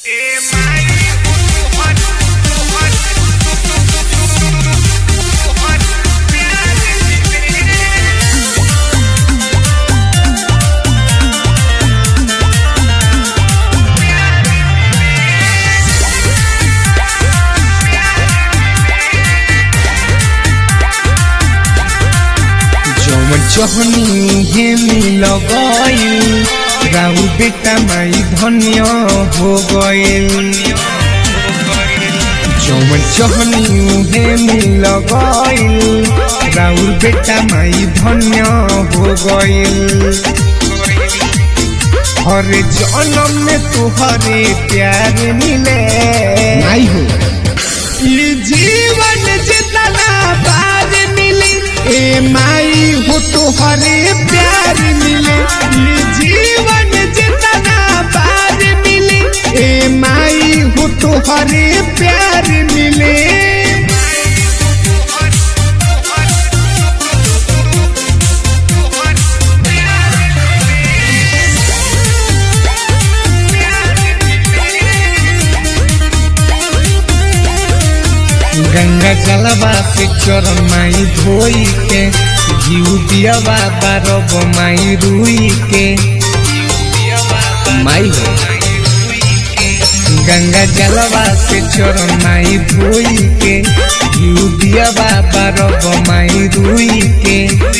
जौन चहनी हे मिल गईल राउ बेटा माई धन्य हो गईल जौन चहनी हे मिल गईल राउर बेटा माई धन्य हो गईल हर जन्म में तुहरे प्यार मिले नहीं हो ये जीवन जितना बार मिली ए माई हो तुहरे प्यार मिले ये जीवन जितना बार मिली ए माई हो तुहरे प्यार मिले गंगा जलवा से चरण माई धोई के जीव दियावा बारब माई रुई के माई हो गंगा जलवा से चरण माई धोई के जीव दियावा बारब माई रुई के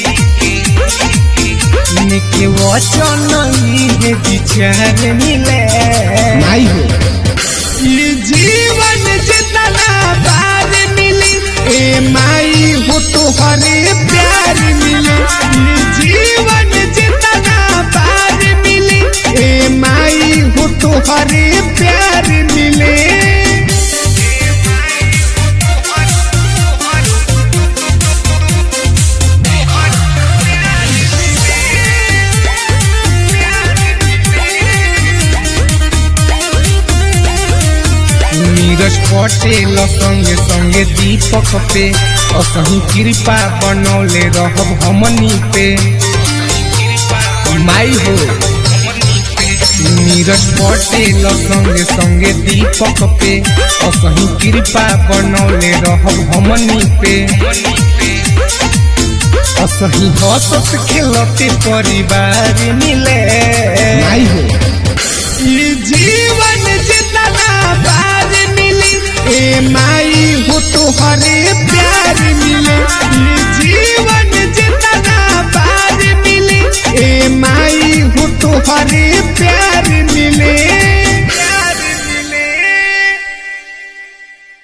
निके वचन ये विचार मिले नहीं हो ये जीवन जितना बार मिली ए माई हो तुहरे प्यार मिले ये जीवन जितना बार मिली ए माई हो तुहरे प्यार मिले नीरज पटेल संगे संगे दीपक पे असही कृपा बनौले रहब हमनी पे माई हो नीरज पटेल संगे संगे दीपक पे असही कृपा बनौले रहब हमनी पे असही हसत खेलते परिवार मिले नहीं हो ये जीवन जितना बार मिली ए माई हो तुहरे प्यार मिले ये जीवन जितना बार मिली ए माई हो तुहरे प्यार